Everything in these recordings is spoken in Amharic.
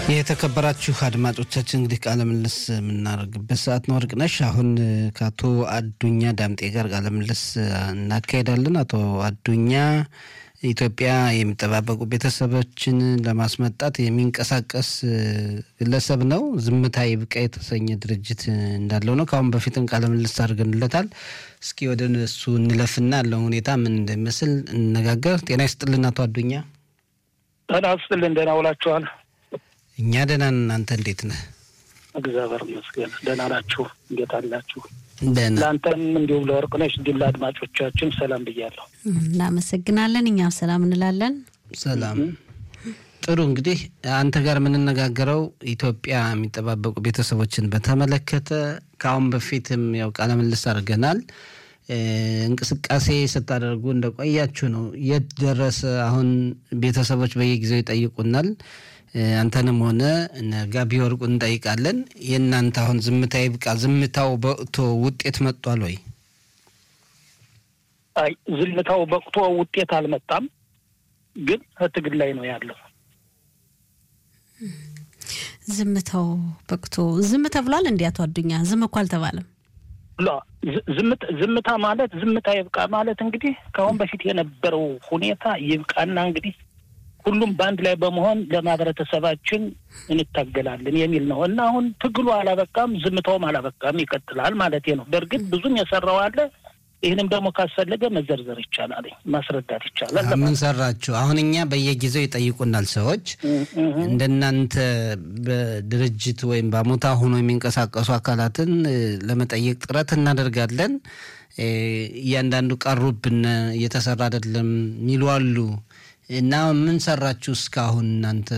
የተከበራችሁ አድማጮቻችን እንግዲህ ቃለ ምልልስ የምናደርግበት ሰዓት ነው። ወርቅነሽ አሁን ከአቶ አዱኛ ዳምጤ ጋር ቃለ ምልልስ እናካሄዳለን። አቶ አዱኛ ኢትዮጵያ የሚጠባበቁ ቤተሰቦችን ለማስመጣት የሚንቀሳቀስ ግለሰብ ነው። ዝምታ ይብቃ የተሰኘ ድርጅት እንዳለው ነው። ከአሁን በፊትም ቃለ ምልልስ አድርገንለታል። እስኪ ወደ እሱ እንለፍና ያለውን ሁኔታ ምን እንደሚመስል እንነጋገር። ጤና ይስጥልን አቶ አዱኛ። ጤና ይስጥልን። ደህና ውላችኋል? እኛ ደህና ነን። እናንተ እንዴት ነህ? እግዚአብሔር ይመስገን። ደህና ናችሁ? እንዴት አላችሁ? ደህና ለአንተም እንዲሁም ለወርቅነሽ እንዲሁም ለአድማጮቻችን ሰላም ብያለሁ። እናመሰግናለን። እኛም ሰላም እንላለን። ሰላም። ጥሩ እንግዲህ አንተ ጋር የምንነጋገረው ኢትዮጵያ የሚጠባበቁ ቤተሰቦችን በተመለከተ ከአሁን በፊትም ያው ቃለ ምልልስ አድርገናል። እንቅስቃሴ ስታደርጉ እንደቆያችሁ ነው። የት ደረሰ? አሁን ቤተሰቦች በየጊዜው ይጠይቁናል። አንተንም ሆነ ጋቢ ወርቁ እንጠይቃለን። የእናንተ አሁን ዝምታ ይብቃ፣ ዝምታው በቅቶ ውጤት መጥቷል ወይ? አይ ዝምታው በቅቶ ውጤት አልመጣም፣ ግን ትግል ላይ ነው ያለው። ዝምታው በቅቶ ዝም ተብሏል። እንዲ አቶ አዱኛ ዝም እኮ አልተባለም። ዝምታ ማለት ዝምታ ይብቃ ማለት እንግዲህ ከአሁን በፊት የነበረው ሁኔታ ይብቃና እንግዲህ ሁሉም በአንድ ላይ በመሆን ለማህበረተሰባችን እንታገላለን የሚል ነው እና አሁን ትግሉ አላበቃም፣ ዝምታውም አላበቃም፣ ይቀጥላል ማለት ነው። በእርግጥ ብዙም የሰራው አለ። ይህንም ደግሞ ካስፈለገ መዘርዘር ይቻላል፣ ማስረዳት ይቻላል። ምን ሰራችሁ? አሁን እኛ በየጊዜው ይጠይቁናል ሰዎች እንደናንተ በድርጅት ወይም በአሞታ ሆኖ የሚንቀሳቀሱ አካላትን ለመጠየቅ ጥረት እናደርጋለን። እያንዳንዱ ቀሩብን፣ እየተሰራ አይደለም የሚሉ አሉ። እና ምን ሰራችሁ እስካሁን እናንተ?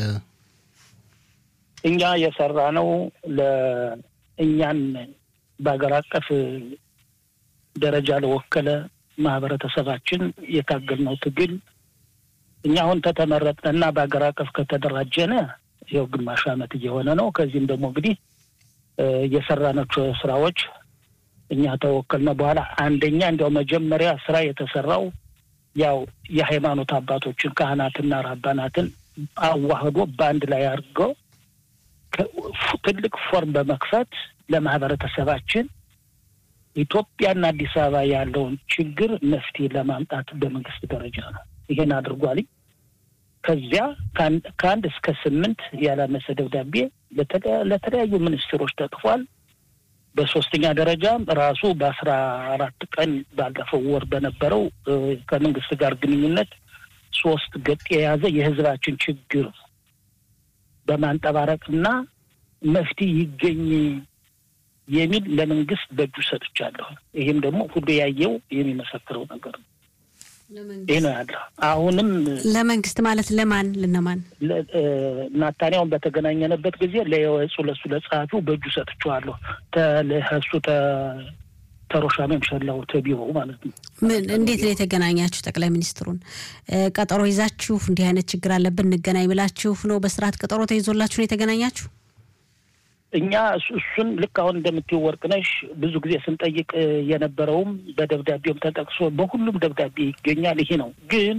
እኛ የሰራ ነው ለእኛን በሀገር አቀፍ ደረጃ ለወከለ ማህበረተሰባችን የታገልነው ትግል እኛ አሁን ተተመረጥንና በሀገር አቀፍ ከተደራጀነ ይኸው ግማሽ ዓመት እየሆነ ነው። ከዚህም ደግሞ እንግዲህ የሰራናቸው ስራዎች እኛ ተወከልነ በኋላ አንደኛ እንዲያው መጀመሪያ ስራ የተሰራው ያው የሃይማኖት አባቶችን ካህናትና ራባናትን አዋህዶ በአንድ ላይ አድርገው ትልቅ ፎርም በመክፈት ለማህበረተሰባችን ኢትዮጵያና አዲስ አበባ ያለውን ችግር መፍትሄ ለማምጣት በመንግስት ደረጃ ነው ይሄን አድርጓል። ከዚያ ከአንድ እስከ ስምንት ያላነሰ ደብዳቤ ለተለያዩ ሚኒስትሮች ተጽፏል። በሶስተኛ ደረጃም ራሱ በአስራ አራት ቀን ባለፈው ወር በነበረው ከመንግስት ጋር ግንኙነት ሶስት ገጥ የያዘ የህዝባችን ችግር በማንጠባረቅና መፍትሄ ይገኝ የሚል ለመንግስት በእጁ ሰጥቻለሁ። ይህም ደግሞ ሁሉ ያየው የሚመሰክረው ነገር ነው። ይህ ነው ያለው። አሁንም ለመንግስት ማለት ለማን ለነማን ናታንያውን በተገናኘንበት ጊዜ ለየወጹ ለሱ ለጸሐፊው በእጁ ሰጥቼዋለሁ። ተለሱ ተሮሻ መምሸላው ተቢሮ ማለት ነው። ምን እንዴት ነው የተገናኛችሁ? ጠቅላይ ሚኒስትሩን ቀጠሮ ይዛችሁ እንዲህ አይነት ችግር አለብን እንገናኝ ብላችሁ ነው? በስርዓት ቀጠሮ ተይዞላችሁ ነው የተገናኛችሁ? እኛ እሱን ልክ አሁን እንደምትይው ወርቅነሽ ብዙ ጊዜ ስንጠይቅ የነበረውም በደብዳቤውም ተጠቅሶ በሁሉም ደብዳቤ ይገኛል። ይሄ ነው ግን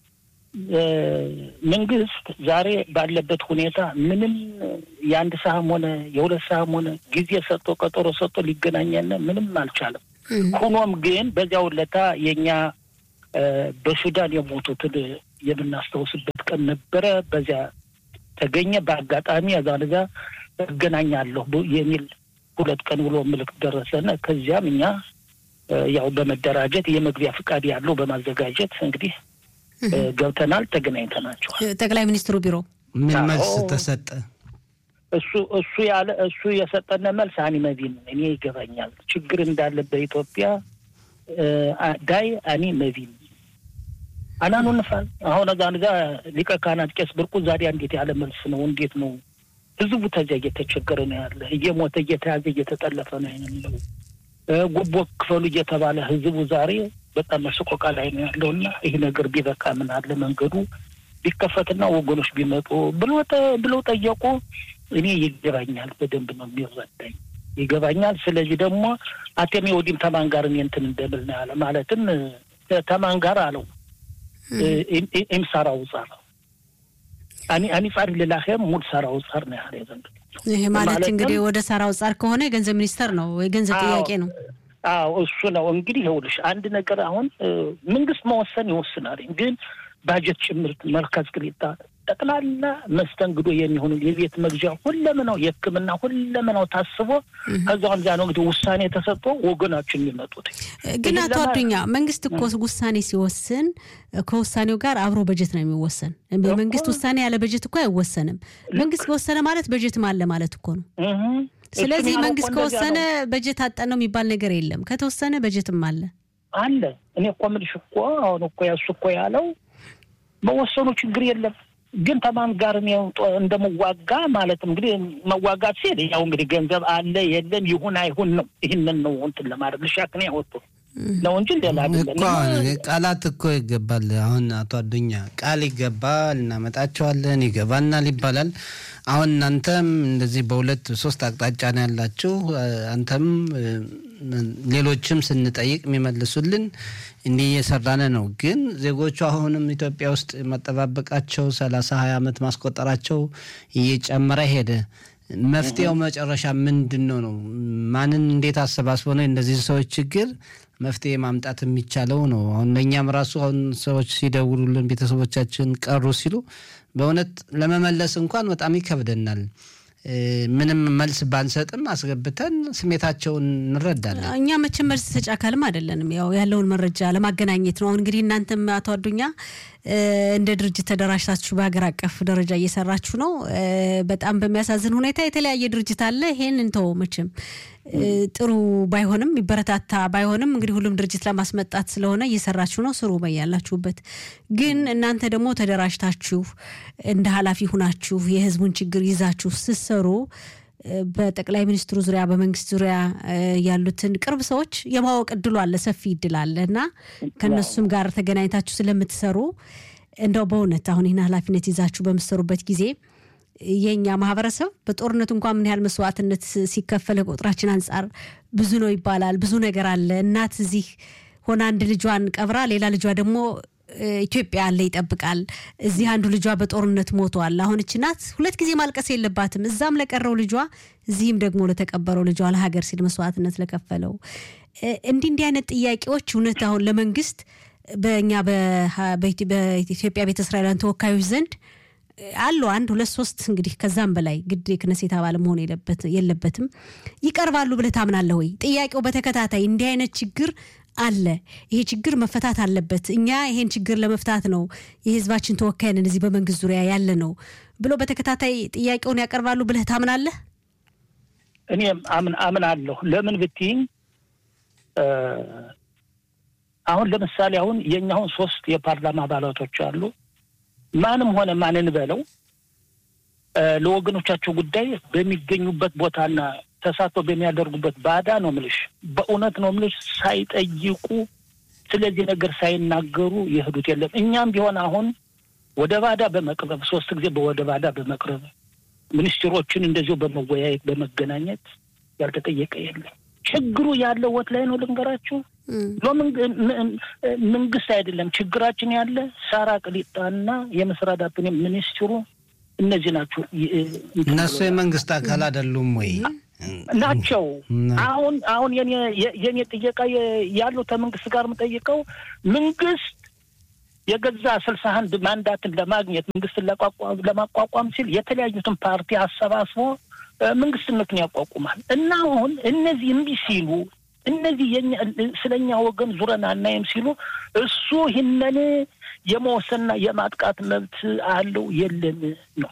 መንግስት ዛሬ ባለበት ሁኔታ ምንም የአንድ ሰዓም ሆነ የሁለት ሰዓም ሆነ ጊዜ ሰጥቶ ቀጠሮ ሰጥቶ ሊገናኘን ምንም አልቻለም። ሆኖም ግን በዚያው ለታ የእኛ በሱዳን የሞቱትን የምናስታውስበት ቀን ነበረ። በዚያ ተገኘ። በአጋጣሚ ዛ ዛ እገናኛለሁ የሚል ሁለት ቀን ብሎ ምልክት ደረሰነ። ከዚያም እኛ ያው በመደራጀት የመግቢያ ፍቃድ ያለው በማዘጋጀት እንግዲህ ገብተናል፣ ተገናኝተናቸዋል። ጠቅላይ ሚኒስትሩ ቢሮ ምን መልስ ተሰጠ? እሱ እሱ ያለ እሱ የሰጠነ መልስ አኒ መቢን እኔ ይገባኛል ችግር እንዳለ በኢትዮጵያ ዳይ አኒ መቢን አናኑ ንፋል አሁን እዛ ጋ ሊቀ ካህናት ቄስ ብርቁ ዛዲያ እንዴት ያለ መልስ ነው? እንዴት ነው? ህዝቡ ተዚያ እየተቸገረ ነው ያለ፣ እየሞተ እየተያዘ እየተጠለፈ ነው ያለው። ጉቦ ክፈሉ እየተባለ ህዝቡ ዛሬ በጣም መስቆቃ ላይ ነው ያለው እና ይህ ነገር ቢበቃ ምን አለ መንገዱ ቢከፈትና ወገኖች ቢመጡ ብለው ጠየቁ። እኔ ይገባኛል፣ በደንብ ነው የሚረዳኝ ይገባኛል። ስለዚህ ደግሞ አቴሜ ወዲም ተማን ጋር እኔ እንትን እንደምል ነው ያለ ማለትም ተማን ጋር አለው ኢምሳራ ውጻ ነው አኒ ጻር ልላኸም ሙድ ሰራው ጻር ነው ያለ ዘንድ ይሄ ማለት እንግዲህ ወደ ሰራው ጻር ከሆነ የገንዘብ ሚኒስተር ነው የገንዘብ ጥያቄ ነው። አዎ እሱ ነው እንግዲህ ይኸውልሽ፣ አንድ ነገር አሁን መንግስት መወሰን ይወስናል፣ ግን ባጀት ጭምርት መርከዝ ቅሊጣ ጠቅላላ መስተንግዶ የሚሆኑ የቤት መግዣ ሁለመናው የሕክምና ሁለመናው ታስቦ ከዛም ዛ ነው እንግዲህ ውሳኔ ተሰጥቶ ወገናችን የሚመጡት። ግን አቶ አዱኛ መንግስት እኮ ውሳኔ ሲወስን ከውሳኔው ጋር አብሮ በጀት ነው የሚወሰን። በመንግስት ውሳኔ ያለ በጀት እኮ አይወሰንም። መንግስት ከወሰነ ማለት በጀትም አለ ማለት እኮ ነው። ስለዚህ መንግስት ከወሰነ በጀት አጠን ነው የሚባል ነገር የለም። ከተወሰነ በጀትም አለ አለ። እኔ እኮ የምልሽ እኮ አሁን እኮ ያሱ እኮ ያለው መወሰኑ ችግር የለም ግን ተማን ጋር እንደመዋጋ ማለትም እንግዲህ መዋጋት ሲል ያው እንግዲህ ገንዘብ አለ የለም ይሁን አይሁን ነው። ይህንን ነው እንትን ለማድረግ ልሻክን ያወጡ ነው እንጂ ሌላ ቃላት እኮ ይገባል። አሁን አቶ አዱኛ ቃል ይገባል፣ እናመጣቸዋለን፣ ይገባናል ይባላል። አሁን እናንተም እንደዚህ በሁለት ሶስት አቅጣጫ ነው ያላችሁ። አንተም ሌሎችም ስንጠይቅ የሚመልሱልን እንዲህ እየሰራነ ነው። ግን ዜጎቹ አሁንም ኢትዮጵያ ውስጥ መጠባበቃቸው ሰላሳ ሀያ ዓመት ማስቆጠራቸው እየጨመረ ሄደ። መፍትሄው መጨረሻ ምንድን ነው ነው? ማንን እንዴት አሰባስቦ ነው እንደዚህ ሰዎች ችግር መፍትሄ ማምጣት የሚቻለው ነው? አሁን ለእኛም ራሱ አሁን ሰዎች ሲደውሉልን ቤተሰቦቻችን ቀሩ ሲሉ በእውነት ለመመለስ እንኳን በጣም ይከብደናል። ምንም መልስ ባንሰጥም አስገብተን ስሜታቸውን እንረዳለን። እኛ መቼም መልስ ሰጪ አካልም አይደለንም። ያው ያለውን መረጃ ለማገናኘት ነው። አሁን እንግዲህ እናንተም አቶ አዱኛ እንደ ድርጅት ተደራጅታችሁ በሀገር አቀፍ ደረጃ እየሰራችሁ ነው። በጣም በሚያሳዝን ሁኔታ የተለያየ ድርጅት አለ። ይሄን እንተው መቼም ጥሩ ባይሆንም ይበረታታ ባይሆንም እንግዲህ ሁሉም ድርጅት ለማስመጣት ስለሆነ እየሰራችሁ ነው። ስሩ በያላችሁበት። ግን እናንተ ደግሞ ተደራጅታችሁ እንደ ኃላፊ ሁናችሁ የህዝቡን ችግር ይዛችሁ ስትሰሩ በጠቅላይ ሚኒስትሩ ዙሪያ በመንግስት ዙሪያ ያሉትን ቅርብ ሰዎች የማወቅ እድሉ አለ፣ ሰፊ እድል አለ እና ከእነሱም ጋር ተገናኝታችሁ ስለምትሰሩ እንደው በእውነት አሁን ይህን ኃላፊነት ይዛችሁ በምትሰሩበት ጊዜ የእኛ ማህበረሰብ በጦርነቱ እንኳን ምን ያህል መስዋዕትነት ሲከፈል ከቁጥራችን አንጻር ብዙ ነው ይባላል። ብዙ ነገር አለ። እናት እዚህ ሆና አንድ ልጇን ቀብራ ሌላ ልጇ ደግሞ ኢትዮጵያ አለ ይጠብቃል። እዚህ አንዱ ልጇ በጦርነት ሞቷል። አሁን እች ናት ሁለት ጊዜ ማልቀስ የለባትም። እዛም ለቀረው ልጇ፣ እዚህም ደግሞ ለተቀበረው ልጇ ለሀገር ሲል መስዋዕትነት ለከፈለው እንዲህ እንዲህ አይነት ጥያቄዎች እውነት አሁን ለመንግስት በእኛ በኢትዮጵያ ቤተ እስራኤላውያን ተወካዮች ዘንድ አሉ አንድ ሁለት ሶስት እንግዲህ ከዛም በላይ ግድ የክነሴት አባል መሆን የለበትም ይቀርባሉ ብለህ ታምናለህ ወይ? ጥያቄው በተከታታይ እንዲህ አይነት ችግር አለ፣ ይሄ ችግር መፈታት አለበት፣ እኛ ይሄን ችግር ለመፍታት ነው የህዝባችን ተወካይ ነን እዚህ በመንግስት ዙሪያ ያለ ነው ብሎ በተከታታይ ጥያቄውን ያቀርባሉ ብለህ ታምናለህ? እኔ አምናለሁ። ለምን ብትይኝ አሁን ለምሳሌ አሁን የእኛውን ሶስት የፓርላማ አባላቶች አሉ ማንም ሆነ ማንን በለው ለወገኖቻቸው ጉዳይ በሚገኙበት ቦታና ተሳትፎ በሚያደርጉበት ባዳ ነው ምልሽ፣ በእውነት ነው ምልሽ፣ ሳይጠይቁ ስለዚህ ነገር ሳይናገሩ የሄዱት የለም። እኛም ቢሆን አሁን ወደ ባዳ በመቅረብ ሶስት ጊዜ ወደ ባዳ በመቅረብ ሚኒስትሮችን እንደዚሁ በመወያየት በመገናኘት ያልተጠየቀ የለም። ችግሩ ያለው ወት ላይ ነው ልንገራችሁ። መንግስት አይደለም ችግራችን ያለ ሳራ ቅሊጣና የመስራዳትን ሚኒስትሩ እነዚህ ናቸው። እነሱ የመንግስት አካል አይደሉም ወይ? ናቸው። አሁን አሁን የኔ ጥየቃ ያለው ከመንግስት ጋር የምጠይቀው መንግስት የገዛ ስልሳ አንድ ማንዳትን ለማግኘት መንግስትን ለማቋቋም ሲል የተለያዩትን ፓርቲ አሰባስቦ መንግስትነቱን ያቋቁማል እና አሁን እነዚህ እምቢ ሲሉ እነዚህ ስለኛ ወገን ዙረን አናይም ሲሉ እሱ ይህንን የመወሰንና የማጥቃት መብት አለው የለን ነው።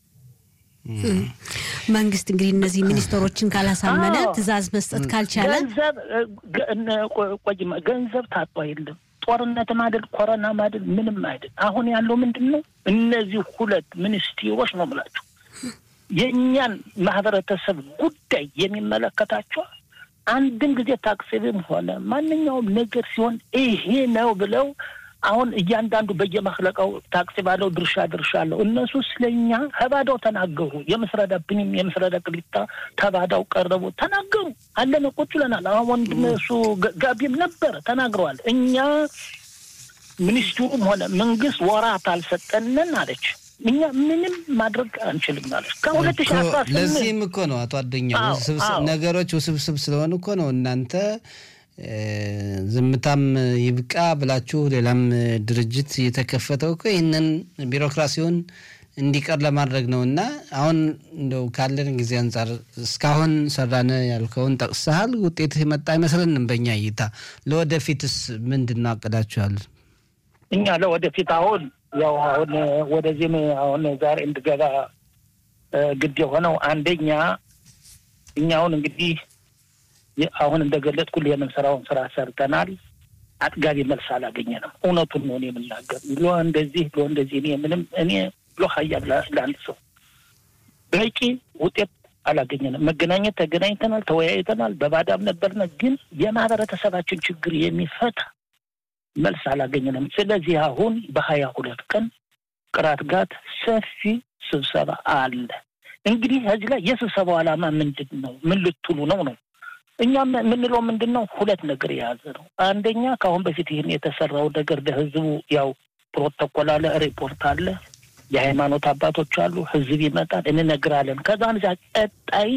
መንግስት እንግዲህ እነዚህ ሚኒስትሮችን ካላሳመነ ትዕዛዝ መስጠት ካልቻለ ገንዘብ ቆይማ ገንዘብ ታጧ የለም። ጦርነትም አይደል ኮረናም አይደል ምንም አይደል። አሁን ያለው ምንድን ነው? እነዚህ ሁለት ሚኒስትሮች ነው የምላቸው የእኛን ማህበረተሰብ ጉዳይ የሚመለከታቸው አንድም ጊዜ ታክሲብም ሆነ ማንኛውም ነገር ሲሆን ይሄ ነው ብለው አሁን እያንዳንዱ በየመክለቃው ታክሲ ባለው ድርሻ ድርሻ አለው። እነሱ ስለኛ ከባዳው ተናገሩ። የምስረዳ ብንም የምስረዳ ቅሊጣ ተባዳው ቀረቡ ተናገሩ። አለን ቁጭ ብለናል። አሁን ወንድም እሱ ጋቢም ነበረ ተናግረዋል። እኛ ሚኒስትሩም ሆነ መንግስት ወራት አልሰጠንን አለች። እኛ ምንም ማድረግ አንችልም ማለት ከሁለት ሺህ አስራ ስምንት ለዚህም እኮ ነው አቶ አዱኛ አዎ፣ ውስብስብ- አዎ። ነገሮች ውስብስብ ስለሆኑ እኮ ነው እናንተ እ፣ ዝምታም ይብቃ ብላችሁ ሌላም ድርጅት የተከፈተው እኮ ይህንን ቢሮክራሲውን እንዲቀር ለማድረግ ነው እና አሁን እንደው ካለን ጊዜ አንጻር እስካሁን ሰራነ ያልከውን ጠቅሰሃል። ውጤት የመጣ አይመስለንም በእኛ እይታ። ለወደፊትስ ምንድን ነው አቅዳችኋል? እኛ ለወደፊት አሁን ያው አሁን ወደዚህም አሁን ዛሬ እንድገባ እ፣ ግድ የሆነው አንደኛ እኛ አሁን እንግዲህ የ- አሁን እንደገለጥኩ የምንሰራውን ስራ ሰርተናል። አጥጋቢ መልስ አላገኘንም። እውነቱን ነው እኔ የምናገር ሎ እንደዚህ ሎ እንደዚህ እኔ ምንም እኔ ሎ ሀያ ለአንድ ሰው በቂ ውጤት አላገኘንም። መገናኘት ተገናኝተናል፣ ተወያይተናል። በባዳም ነበርነ፣ ግን የማህበረተሰባችን ችግር የሚፈታ መልስ አላገኘንም። ስለዚህ አሁን በሀያ ሁለት ቀን ቅራት ጋት ሰፊ ስብሰባ አለ። እንግዲህ ከዚህ ላይ የስብሰባው ዓላማ ምንድን ነው? ምን ልትሉ ነው ነው እኛም የምንለው ምንድን ነው? ሁለት ነገር የያዘ ነው። አንደኛ ከአሁን በፊት ይህን የተሰራው ነገር ለህዝቡ ያው ፕሮቶኮል አለ፣ ሪፖርት አለ፣ የሃይማኖት አባቶች አሉ፣ ህዝብ ይመጣል፣ እንነግራለን። ከዛ ዛ ቀጣይ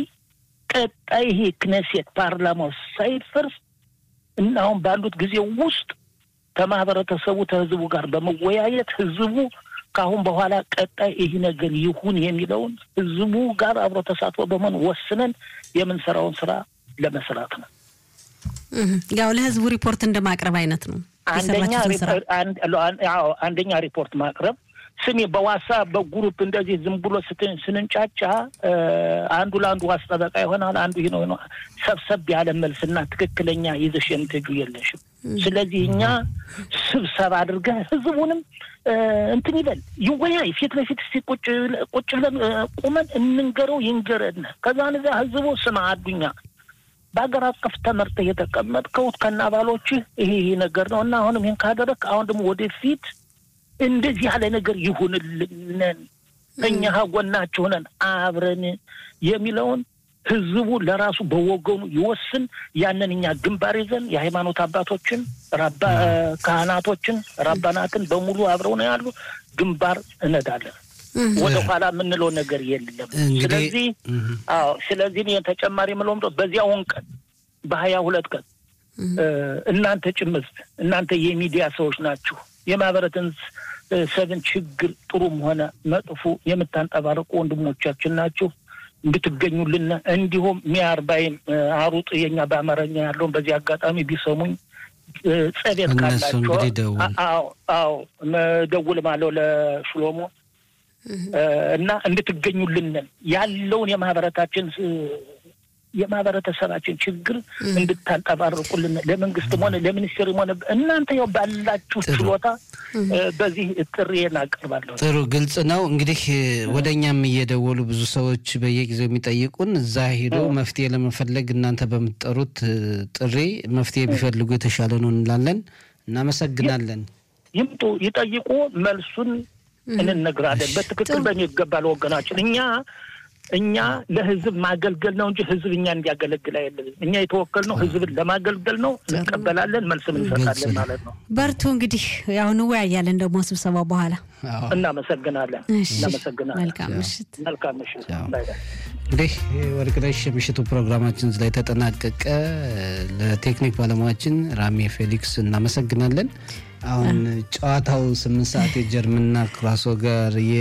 ቀጣይ ይሄ ክነሴት ፓርላማው ሳይፈርስ እና አሁን ባሉት ጊዜ ውስጥ ከማህበረተሰቡ ከህዝቡ ጋር በመወያየት ህዝቡ ከአሁን በኋላ ቀጣይ ይህ ነገር ይሁን የሚለውን ህዝቡ ጋር አብሮ ተሳትፎ በመሆን ወስነን የምንሰራውን ስራ ለመስራት ነው። እህ፣ ያው ለህዝቡ ሪፖርት እንደማቅረብ አይነት ነው አንደኛ የሰራችሁትን ስራ። ሪፖርት- አንድ- አን- አዎ፣ አንደኛ ሪፖርት ማቅረብ ስሜ በዋትሳፕ በግሩፕ እንደዚህ ዝም ብሎ ስትን- ስንንጫጫ እ፣ አንዱ ለአንዱ ዋስ ጠበቃ ይሆናል። አንዱ ይህ ነው ይሆናል። ሰብሰብ ያለ መልስና ትክክለኛ ይዘሽ የምትሄጁ የለሽም። ስለዚህ እኛ ስብሰባ አድርገን ህዝቡንም እ፣ እንትን ይበል ይወያይ፣ ፊት ለፊት እስቲ ቁጭ ብለ- ቁጭ ብለን እ፣ ቁመን እንንገረው ይንገረን። ከዛ እዚያ ህዝቡ ስማ አዱኛ በሀገር አቀፍ ተመርተህ የተቀመጥከው ከነ አባሎችህ ይሄ ይሄ ነገር ነው እና አሁንም ይህን ካደረግ አሁን ደግሞ ወደፊት እንደዚህ ያለ ነገር ይሁንልንን እኛ ጎናችሁ ነን አብረን የሚለውን ህዝቡ ለራሱ በወገኑ ይወስን። ያንን እኛ ግንባር ይዘን የሃይማኖት አባቶችን ራባ ካህናቶችን ራባናትን በሙሉ አብረው ነው ያሉ ግንባር እነዳለን። እህ፣ ወደ ኋላ የምንለው ነገር የለም። እንግዲህ ስለዚህ እህ፣ አዎ ስለዚህ እኔ ተጨማሪ የምለው ምንድን ነው፣ በዚያውን ቀን በሀያ ሁለት ቀን እ፣ እናንተ ጭምር እናንተ የሚዲያ ሰዎች ናችሁ። የማህበረትን ሰብን ችግር ጥሩም ሆነ መጥፎ የምታንጠባርቁ ወንድሞቻችን ናችሁ። እንድትገኙልን እንዲሁም ሚያርባይም አሩጥ የኛ በአማርኛ ያለውን በዚህ አጋጣሚ ቢሰሙኝ እ፣ ጸቤት እነሱ ካላቸው እንግዲህ ደውል። አ- አዎ አዎ ደውል ማለው ለሽሎሞ እ፣ እና እንድትገኙልን ያለውን የማህበረታችን እ፣ የማህበረተሰባችን ችግር እንድታንጠባርቁልን ለመንግስትም ሆነ ለሚኒስቴርም ሆነ እናንተ ያው ባላችሁ ጥሩ። ችሎታ እ፣ በዚህ ጥሪዬን አቀርባለሁ። ጥሩ ግልጽ ነው። እንግዲህ ወደ እኛም እየደወሉ ብዙ ሰዎች በየጊዜው የሚጠይቁን እዛ ሄዶ መፍትሄ ለመፈለግ እናንተ በምትጠሩት እ፣ ጥሪ መፍትሄ ቢፈልጉ የተሻለ ነው እንላለን። እናመሰግናለን። ይምጡ፣ ይጠይቁ፣ መልሱን እንነግራለን። በትክክል በሚገባ ለወገናችን እኛ እኛ ለህዝብ ማገልገል ነው እንጂ ህዝብ እኛ እንዲያገለግል አይደለም። እኛ የተወከልነው ህዝብን ለማገልገል ነው። እንቀበላለን፣ መልስም እንሰጣለን ማለት ነው። በርቱ እንግዲህ ያው እንወያያለን ደግሞ ስብሰባው በኋላ። አዎ። እናመሰግናለን፣ እሺ፣ እናመሰግናለን። መልካም ምሽት። መልካም ምሽት። ያው። ባይ ባይ። እንግዲህ ወርቅነሽ የምሽቱ ፕሮግራማችን እዚህ ላይ ተጠናቀቀ። ለቴክኒክ ባለሙያችን ራሜ ፌሊክስ እናመሰግናለን። አሁን ጨዋታው ስምንት ሰዓት የጀርመንና ክራሶ ጋር